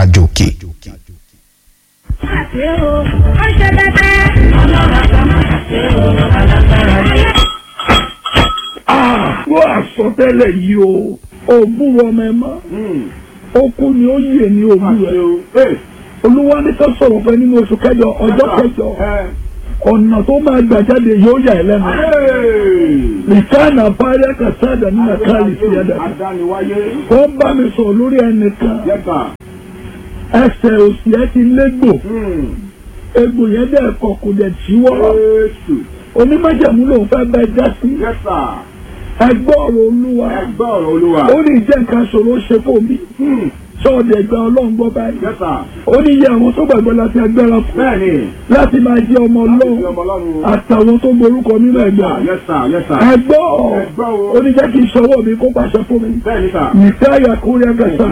àjò òkè. àti o ó ṣe bẹ́tẹ́ ọlọ́run àgbà máa ṣe o alágbára yẹ. wọ́n àsọtẹ́lẹ̀ yìí o ògùn ọmọ ẹ mọ́ ó kú ni ó yè ní ògùn rẹ̀ olúwa ní ká sọ̀rọ̀ fẹ́ nínú oṣù kẹjọ ọjọ́ kẹjọ ọ̀nà tó máa gbà jáde yóò yà ẹ́ lẹ́nu nìkanà parí kàsáàdà nínú káàlì sí ẹ̀dá wọ́n bá mi sọ̀rọ̀ lórí ẹnìkan ẹsẹ̀ òsì ẹ ti légbò egbò yẹn dẹ̀ kọ̀ kò dẹ̀ tíwọ́ onímọ̀jẹ̀mú lòun fẹ́ bẹ́ẹ̀ já sí ẹgbọ́ ọ̀rọ̀ olúwa ó ní ìjẹ́ nǹkan ṣòro ṣe fún mi sọ́ọ̀dẹ̀ ẹgbẹ́ ọlọ́run gbọ́ báyìí ó ní iye àwọn tó gbàgbọ́ láti agbára fún láti máa jẹ́ ọmọ ọlọ́run àtàwọn tó gborúkọ nínú ẹgbẹ́ ẹgbọ́ ó ní jẹ́ kí n ṣọwọ́ mi kó pàṣẹ fún mi nìfẹ́ àyàkúrẹ́ ẹgbẹ̀sán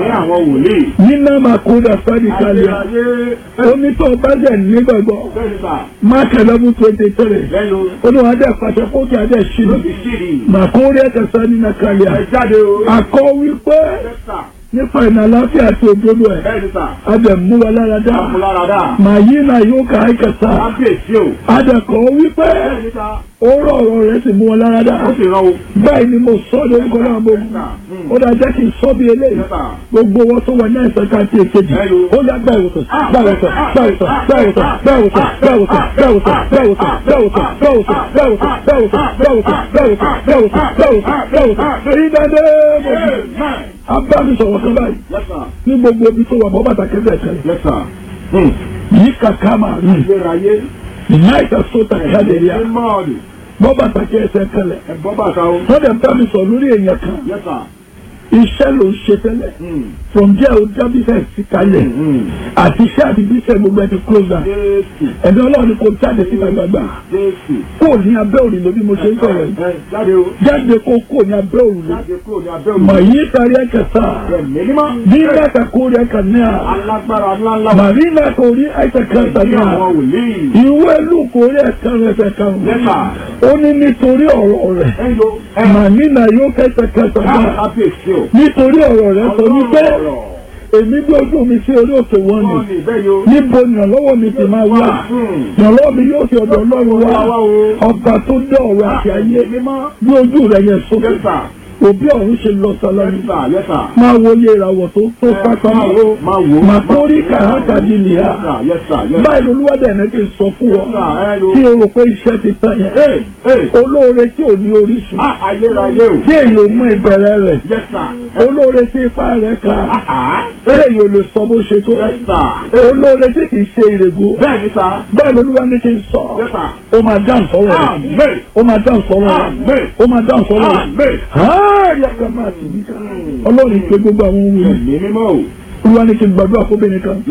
nínú àmàkúrẹ́ sáré kalẹ̀ ó ní tó bá jẹ́ nígbàgbọ́ mark eleven twenty three ó ní wọ́n á dẹ̀ pàṣẹ kó kí á dẹ̀ ṣí màkúrẹ́ ẹgbẹ̀sán nínú kalẹ̀ àkọ́ wípé nípa ìnà àláfíà àti òdodo ẹ̀ adẹ̀ mú wa lára dá màá yí náà yóò ká àìkẹsà adẹ̀ kọ́ wípé ó rọ̀ ọ̀rọ̀ rẹ̀ sì mú wa lára dá báyìí ni mo sọ lórúkọ náà mo ó dá jẹ́ kí n sọ bí eléyìí gbogbo wọn tó wà ní ẹ̀sẹ̀ ká ti èkejì ó yá gbà ìwòsàn gbà ìwòsàn gbà ìwòsàn gbà ìwòsàn gbà ìwòsàn gbà ìwòsàn gbà ìwòsàn gbà ìwòsàn gbà ìwòsàn gbà ìwòsàn gbà ìwòsàn gbà ìwòsàn gbà ìwòsàn gbà ìwòsàn gbà ìwòsàn gbà ìwòsàn gbà ìwòsàn èyí dáadé mo abánisọ̀rọ̀ kan báyìí ní gbogbo ibi tó wà bọ́ bàtà kẹsẹ̀ kẹlẹ̀ yìí kàkà máa rí ìyá ìtàsótà kálẹ̀ yá bọ́ bàtà kẹsẹ̀ kẹlẹ̀ wọ́n dẹ̀ bá mi sọ lórí èèyàn kan iṣẹ́ ló ń ṣe tẹ́lẹ̀ from there o já business sí kalẹ̀ àti iṣẹ́ àti business gbogbo ẹ ti close down ẹ̀dọ́ ọlọ́run kò jáde síta gbàgbà kò ní abẹ́ òrùlé bí mo ṣe ń sọ̀rọ̀ yìí jáde kó kò ní abẹ́ òrùlé mà yí kárí ẹ̀kẹ́ sá bí nàkà kó rí ẹ̀kẹ́ náà mà rí nàkà orí ẹ̀kẹ́ kẹta náà ìwé lù kó rí ẹ̀kẹ́ rẹ̀ fẹ́ kàn ó ní nítorí ọ̀rọ̀ rẹ̀ mà nínà yóò kẹ́sẹ̀ kẹta náà nítorí ọ̀rọ̀ rẹ̀ sọ wípé èmi gbé ojú mi sí orí òkè wọn ni níbo ni ìrànlọ́wọ́ mi ti máa wá ìrànlọ́wọ́ mi yóò fi ọ̀dọ̀ ọlọ́run wá ọba tó dé ọ̀rọ̀ àti ayé bí ojú rẹ̀ yẹn sókè òbí ọ̀run ṣe lọ sọlọ́ni máa wo iye ìràwọ̀ tó tó pápá máa tó rí kàrákàdì nìyà báyìí lolúwàdà ẹ̀nà ti sọ fún ọ tí o rò pé iṣẹ́ ti tán yẹn olóore tí ò ní orísun tí èyí ò mú ìbẹ̀rẹ̀ rẹ̀ olóore tí ipá rẹ̀ ká èyí ò lè sọ bó ṣe tó olóore tí kì í ṣe ìrègùn báyìí lolúwa ní kí n sọ ó máa dáhùn sọ́rọ̀ rẹ̀ ó máa dáhùn sọ́rọ̀ rẹ̀ ó máa dáhùn sọ́rọ̀ rẹ̀ yàtọ̀ máa tì mí ká ọlọ́run pé gbogbo àwọn ohun yìí olúwa ní kí n gbàdúrà fóbìnrin kan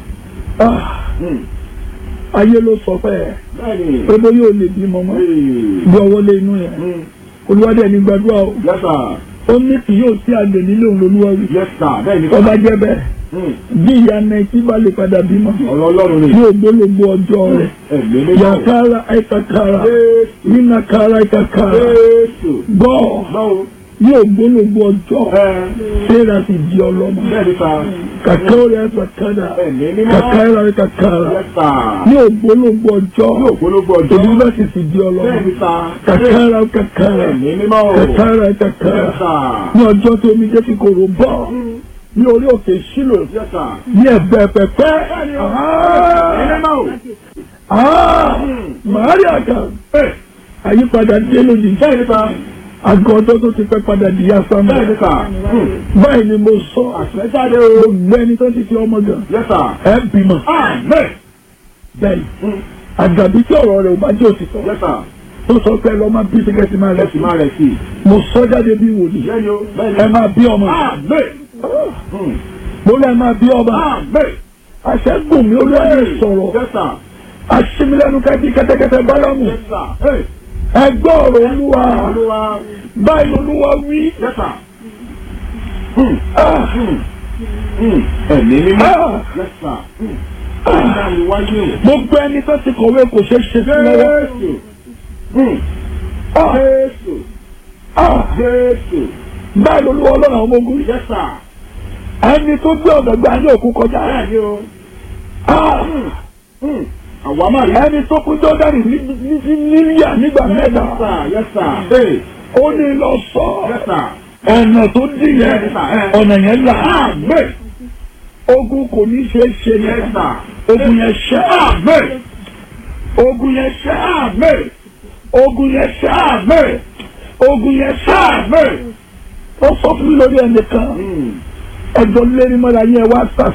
ayé ló sọ fẹ́ ẹ pé bó yóò lè bí mọ́mọ́ bí ọwọ́ lé inú yẹn olúwa dẹ̀ ní gbàdúrà o ó ní kì yóò sí àgbẹ̀ nílé òun lolúwa wí ọba jẹ́ bẹ́ẹ̀ bí ìyá nàìjí bá lè padà bímọ ní ògbólógbó ọjọ́ rẹ̀ yàkàrà àìkàkàrà nínàkàrà àìkàkàrà gbọ́ ní ògbólógbó ọjọ́ sẹ́ra sì di ọlọ́mọ kàkà orí àìkàkàrà kàkàrà àìkàkàrà ní ògbólógbó ọjọ́ èdè bá sì sì di ọlọ́mọ kàkàrà àìkàkàrà kàkàrà àìkàkàrà ní ọjọ́ tó omi jẹ́ kíkorò bọ́ ní orí òkè sílò ní ẹ̀bẹ̀ pẹ̀pẹ́ màárì àgà àyípadà dé lójijì àgọ́ ọjọ́ tó ti pẹ́ padà di yasama báyìí ni mo sọ gbogbo ẹni tó ti fi ọmọ gan ẹ bímọ bẹ́ẹ̀ àgàbí tí ọ̀rọ̀ rẹ̀ ò bá jẹ́ òtítọ́ tó sọ pé lọ́ máa bí síkẹ́sì máa rẹ̀ sí mo sọ jáde bí wòlíì ẹ máa bí ọmọ mo lẹ́ máa bí ọba aṣẹ́gun mi olóyè sọ̀rọ̀ aṣímilẹ́nu kájí kẹ́tẹ́kẹ́tẹ́ bálámù ẹgbẹ́ ọ̀rọ̀ olúwa báyìí olúwa wí. ẹ̀mí mímọ́ gbogbo ẹni tó ti kọ̀wé kò ṣeé ṣe sí lọ́wọ́. báyìí olúwa ọlọ́run àwọn ọmọ ogun ẹni tó gbé ọ̀dọ̀ gba ní òkú kọjá bẹ́ẹ̀ ni o. Ah, Hmm. àwa máa rí. ẹni tó kú jọ́dánì níyà nígbà mẹ́ta yes sir yes sir. ó ní lọ sọ yes sir. ọ̀nà tó dì yẹn Yes, sir. ọ̀nà yẹn là Amen. ogun kò ní ṣe é ṣe yes yẹn sir. ogun yẹn ṣẹ́ Amen. ogun yẹn ṣẹ́ Amen. ogun yẹn ṣẹ́ Amen. ogun yẹn ṣẹ́ Amen. ó sọ fún mi lórí ẹnìkan Hmm. ẹjọ́ lérí mọ́ra yẹn wá sàṣẹ